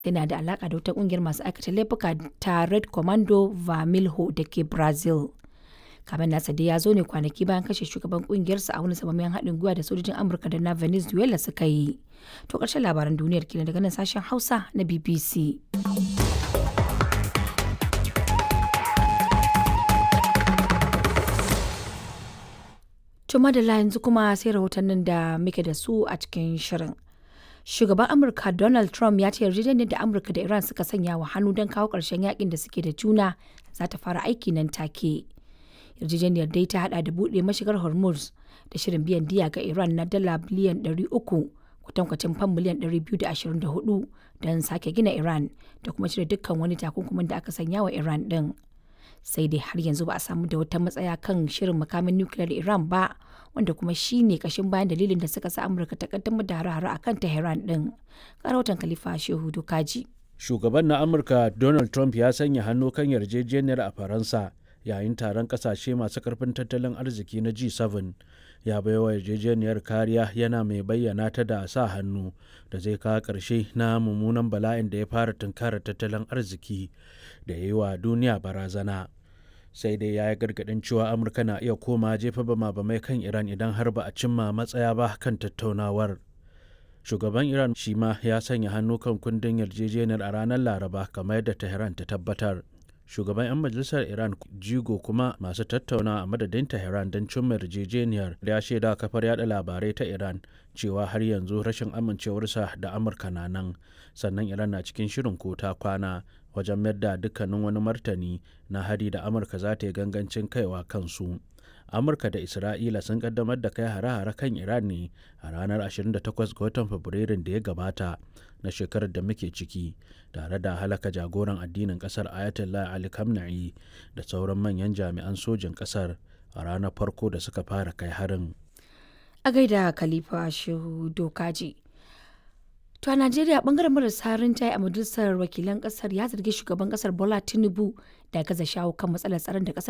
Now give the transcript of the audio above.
yana da alaka da wata kungiyar masu aikata laifuka ta Red Commando Vermelho da ke Brazil. Kamen nasa dai ya zo ne kwanaki bayan kashe shugaban kungiyarsa a wani samamayen haɗin gwiwa da sojojin Amurka da na Venezuela suka yi. To ƙarshen labaran duniyar kenan daga nan sashen Hausa na BBC. To madalla yanzu kuma sai rahotannin da muke da su a cikin shirin. Shugaban Amurka Donald Trump ya ce yarjejeniyar da Amurka da Iran suka sanya wa hannu don kawo ƙarshen yakin da suke da juna za ta fara aiki nan take. Yarjejeniyar dai ta hada da buɗe mashigar Hormuz da shirin biyan diya ga Iran na dala biliyan 300 kwatankwacin fam miliyan 224 don sake gina Iran da kuma cire dukkan wani takunkumin da aka sanya wa Iran din. sai dai har yanzu ba a samu da wata matsaya kan shirin makamin nukiliyar Iran ba wanda kuma shi ne kashin bayan dalilin da suka sa Amurka ta kaddamar da hare-hare a kan Tehran din. Karautan Khalifa Shehu Dokaji. Shugaban na Amurka Donald Trump ya sanya hannu kan yarjejeniyar a Faransa yayin taron kasashe masu karfin tattalin arziki na G7 ya baiwa yarjejeniyar kariya yana mai bayyana ta da sa hannu da zai kawo ƙarshe na mummunan bala'in da ya fara tunkarar tattalin arziki da ya yi wa duniya barazana sai dai ya yi gargaɗin cewa amurka na iya koma jefa bama-bamai kan iran idan har ba a cimma matsaya ba kan tattaunawar shugaban iran shi ma ya sanya hannu kan kundin yarjejeniyar a ranar laraba kamar yadda tehran ta tabbatar shugaban 'yan majalisar iran jigo kuma masu tattauna a madadin tehran don cimma yarjejeniyar ya shaida kafar yada labarai ta iran cewa har yanzu rashin amincewarsa da amurka na nan sannan iran na cikin shirin ko ta kwana wajen mayar da dukkanin wani martani na hari da amurka za ta yi gangancin kaiwa kansu amurka da isra'ila sun kaddamar da kai hare-hare kan iran ne a ranar 28 ga watan fabrairun da ya gabata na shekarar da muke ciki tare da halaka jagoran addinin kasar ayatollah ali khamenei da sauran manyan jami'an sojin kasar a ranar farko da suka fara kai harin A gaida Khalifa Shehu Dokaji. To a Najeriya bangaren marasa rinjaye a majalisar wakilan kasar ya zargi shugaban kasar Bola Tinubu da gaza shawo kan matsalar tsaron da kasar